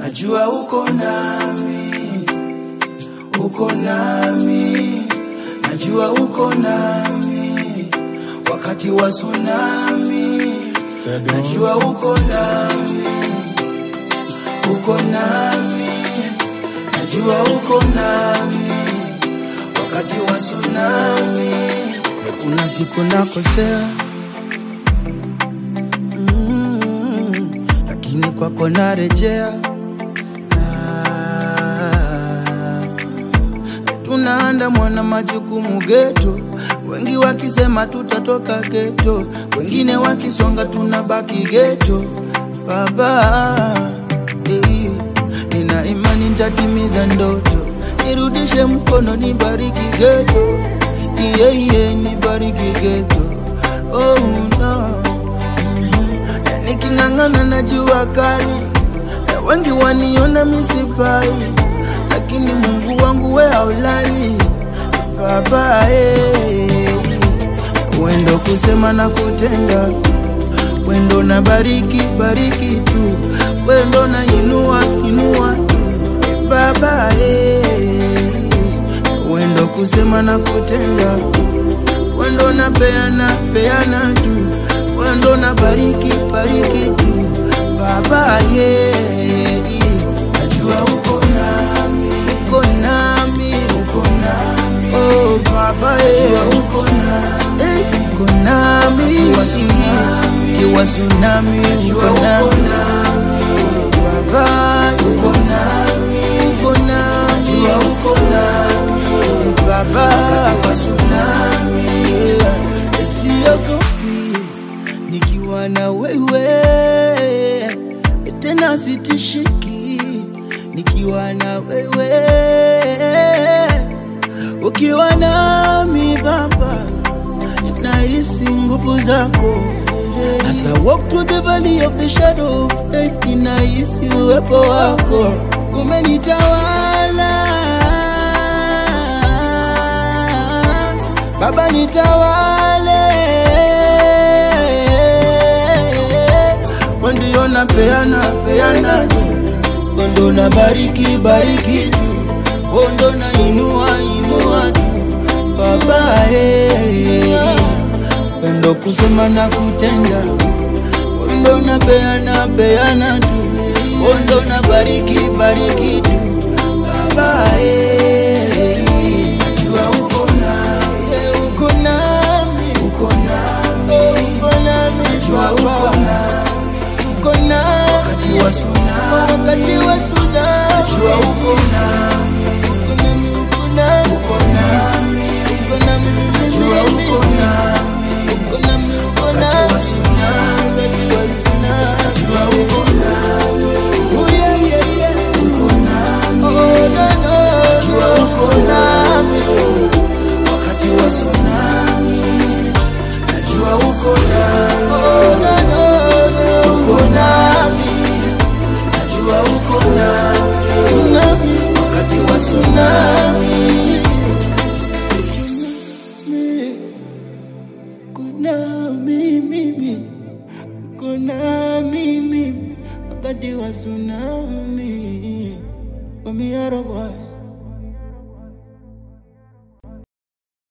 najua uko nami, uko nami, najua uko nami wakati wa tsunami, najua uko nami, uko nami, najua uko nami wakati wa tsunami. Kuna siku nakosea mm, lakini kwako narejea. Ah, tunaanda mwana majukumu geto, wengi wakisema tutatoka geto, wengine wakisonga tunabaki geto. Baba eh, nina imani nitatimiza ndoto, nirudishe mkono, nibariki geto, iye iye, nibariki geto. Oh no na niking'ang'ana na jua kali, na wengi waniona misifai, lakini Mungu wangu we haulali Baba eh, wendo kusema na kutenda, wendo na bariki bariki tu, wendo na inua inua tu eh, Baba eh, wendo kusema na kutenda, wendo na peana peana tu wendo na bariki bariki tu baba ye najua uko nami uko nami uko nami oh baba ye najua uko nami eh, uko nami kiwa tsunami kiwa tsunami uko nami baba uko nami uko nami najua uko nami baba kiwa tsunami yeah. siogopi nikiwa na wewe tena sitishiki nikiwa na wewe ukiwa nami baba nahisi nguvu zako As I walk through the valley of the shadow of death ninahisi uwepo wako umenitawala baba nitawale ndio na peana peana ndo na bariki bariki ndo na inua inua tu baba eh ndo kusema na kutenda ndo na peana peana tu ndo na bariki bariki tu baba eh najua uko nami uko nami uko nami uko nami najua uko nami uko nami wakati wa tsunami, wakati wa tsunami, najua uko nami, uko nami, uko nami, uko nami, najua uko nami, uko nami, uko nami, wakati wa tsunami, wakati wa tsunami, najua uko nami, oh yeah yeah yeah, uko nami, oh no no, najua uko nami, wakati wa tsunami, najua uko nami, oh no no no, uko nami najua uko nami tsunami, wakati wa tsunami. Kuna mimi, kuna mimi, wakati wa tsunami. Komiaro boy.